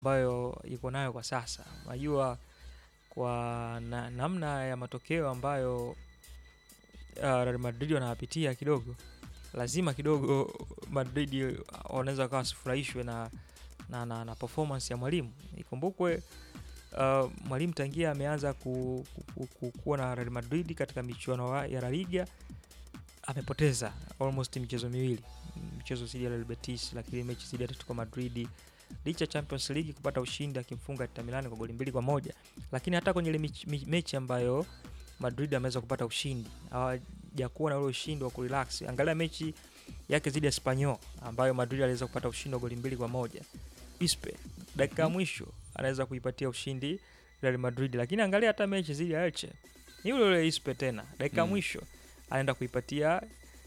ambayo iko nayo kwa sasa. Unajua kwa na, namna ya matokeo ambayo uh, Real Madrid wanayapitia kidogo, lazima kidogo Madrid wanaweza wakawa wasifurahishwe na, na, na, na performance ya mwalimu. Ikumbukwe uh, mwalimu tangia ameanza ku, ku, ku, kuwa na Real Madrid katika michuano wa- ya La Liga amepoteza almost michezo miwili, mchezo dhidi ya Real Betis, lakini mechi dhidi ya Atletico Madrid licha ya Champions League kupata ushindi akimfunga Inter Milan kwa goli mbili kwa moja, lakini hata kwenye ile mechi, me- mechi ambayo Madrid ameweza kupata ushindi hawajakuwa na ule ushindi wa kurelax. Angalia mechi yake dhidi ya Espanyol ambayo Madrid aliweza kupata ushindi wa goli mbili kwa moja. Ispe dakika ya mwisho anaweza kuipatia ushindi Real Madrid, lakini angalia hata mechi dhidi ya Elche ni yule yule Ispe tena dakika ya Mm. mwisho anaenda kuipatia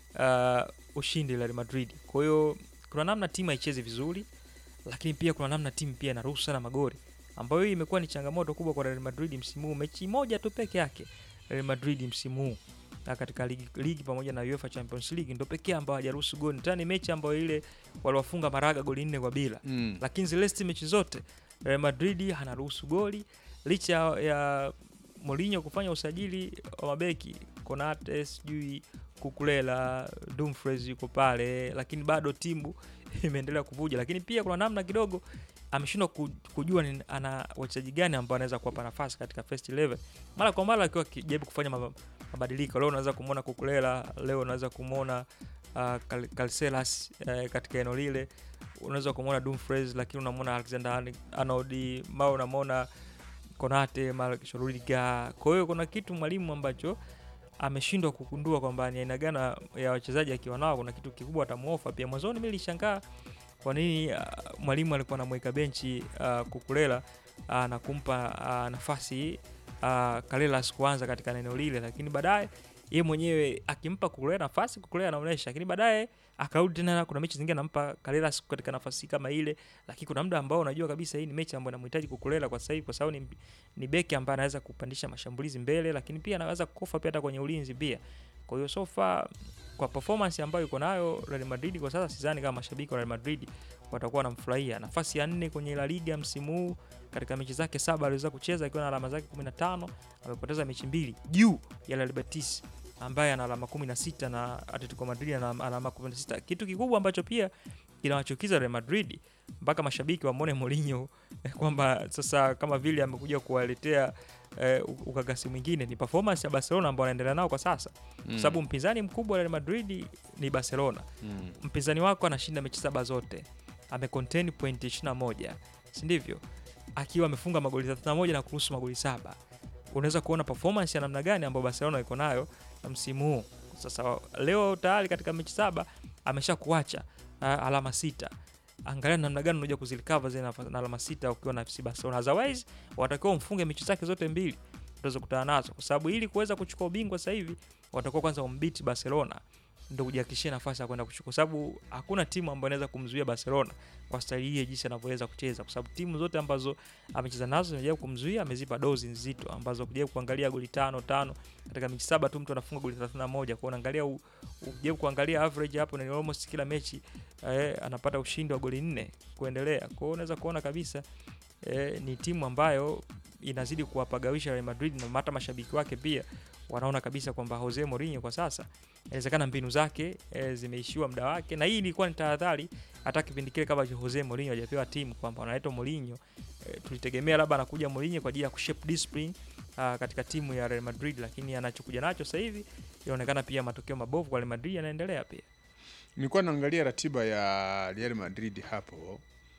uh, ushindi Real Madrid. Kwa hiyo kuna namna timu haichezi vizuri, lakini pia kuna namna timu pia inaruhusu sana magoli, ambayo hii imekuwa ni changamoto kubwa kwa Real Madrid msimu huu. Mechi moja tu peke yake Real Madrid msimu huu na katika ligi, ligi pamoja na UEFA Champions League ndo pekee ambao hajaruhusu goli. Tena ni mechi ambayo ile waliwafunga Maraga goli nne kwa bila Mm. lakini zile sti mechi zote Real Madrid hanaruhusu goli licha ya Mourinho kufanya usajili wa mabeki Konate, sijui Kukulela, Dumfries yuko pale, lakini bado timu imeendelea kuvuja. Lakini pia kuna namna kidogo ameshindwa ku- kujua ni ana wachezaji gani ambao anaweza kuwapa nafasi katika first 11 mara kwa mara, akiwa akijaribu kufanya mab- mabadiliko. Leo unaweza kumwona Kukulela, leo unaweza kumwona uh, Cal- Casillas uh, katika eneo lile unaweza kumwona Dumfries lakini unamwona Alexander Arnold, mara unamwona Konate, mara kesho Rudiger. Kwa hiyo kuna kitu mwalimu ambacho ameshindwa kugundua kwamba ni aina gani ya wachezaji akiwa nao, kuna kitu kikubwa atamuofa. Pia mwanzoni mimi nilishangaa kwa nini uh, mwalimu alikuwa anamweka benchi uh, Kukulela uh, na kumpa uh, nafasi uh, Kalelas kuanza katika eneo lile, lakini baadaye yeye mwenyewe akimpa Kukulela nafasi, Kukulela anaonyesha, lakini baadaye akarudi tena. Kuna mechi zingine anampa Kalelas katika nafasi kama ile, lakini kuna muda ambao unajua kabisa hii ni mechi ambayo inamhitaji Kukulela kwa sasa hivi, kwa sababu ni, ni beki ambaye anaweza kupandisha mashambulizi mbele, lakini pia anaweza kukofa pia hata kwenye ulinzi pia. Kwa hiyo so far kwa performance ambayo iko nayo Real Madrid kwa sasa, sidhani kama mashabiki wa Real Madrid watakuwa wanamfurahia. Nafasi ya nne kwenye La Liga msimu huu katika mechi zake saba aliweza kucheza akiwa na alama zake 15, amepoteza mechi mbili juu ya Real Betis ambaye ana alama 16 na Atletico Madrid ana alama 16. Kitu kikubwa ambacho pia kinawachukiza Real Madrid mpaka mashabiki wamwone Mourinho eh, kwamba sasa kama vile amekuja kuwaletea eh, ukakasi mwingine ni performance ya Barcelona ambao anaendelea nao kwa sasa, kwa sababu mpinzani mkubwa wa Real Madrid ni Barcelona. Mm. Mpinzani wako anashinda mechi saba zote, amecontain point 21, si ndivyo? Akiwa amefunga magoli 31 na kuruhusu magoli saba. Unaweza kuona performance ya namna gani ambayo Barcelona iko nayo msimu huu. Sasa leo tayari katika mechi saba amesha kuacha uh, alama sita. Angalia namna gani unakuja kuzilikava zile nafa- na alama sita ukiwa na FC Barcelona. Otherwise watakiwa umfunge mechi zake zote mbili utaweza kukutana nazo, kwa sababu ili kuweza kuchukua ubingwa sasa hivi watakuwa kwanza umbiti Barcelona ndio kujihakikishia nafasi ya kwenda kuchukua, kwa sababu hakuna timu ambayo inaweza kumzuia Barcelona kwa staili hii jinsi anavyoweza kucheza, kwa sababu timu zote ambazo amecheza nazo zimejaribu kumzuia, amezipa dozi nzito ambazo kujaribu kuangalia goli tano tano katika mechi saba tu mtu anafunga goli 31. Kwa unaangalia u- ujaribu kuangalia average hapo, ni almost kila mechi eh, anapata ushindi wa goli nne kuendelea. Kwa hiyo unaweza kuona kabisa eh, ni timu ambayo inazidi kuwapagawisha Real Madrid na hata mashabiki wake pia wanaona kabisa kwamba Jose Mourinho kwa sasa inawezekana mbinu zake e, zimeishiwa muda wake, na hii ilikuwa ni tahadhari hata kipindi kile kabla Jose Mourinho hajapewa timu kwamba wanaletwa Mourinho. E, tulitegemea labda anakuja Mourinho kwa ajili ya kushape discipline a, katika timu ya Real Madrid, lakini anachokuja nacho sasa hivi inaonekana pia matokeo mabovu kwa Real Madrid yanaendelea pia. Nilikuwa naangalia ratiba ya Real Madrid hapo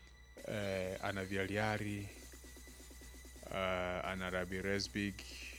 eh, ana Villarreal uh, ana RB Leipzig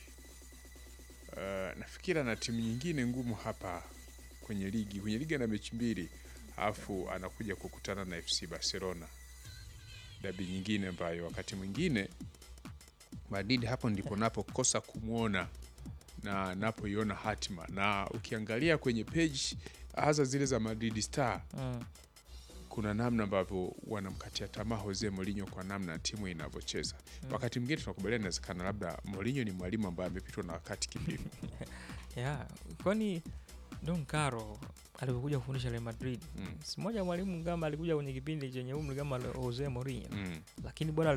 uh, nafikiri ana timu nyingine ngumu hapa kwenye ligi. Kwenye ligi ana mechi mbili, alafu anakuja kukutana na FC Barcelona, dabi nyingine ambayo wakati mwingine Madrid hapo ndipo napokosa kumwona na napoiona hatima, na ukiangalia kwenye page hasa zile za Madrid Star Mm. kuna namna ambavyo wanamkatia tamaa Jose Mourinho kwa namna timu inavyocheza. Wakati mwingine tunakubaliana, inawezekana labda Mourinho ni mwalimu ambaye amepitwa na wakati kipindi. Yeah, kwani Don Caro alivyokuja kufundisha Real Madrid Mm. si moja mwalimu kama alikuja kwenye kipindi chenye umri kama Jose Mourinho Mm. lakini bwana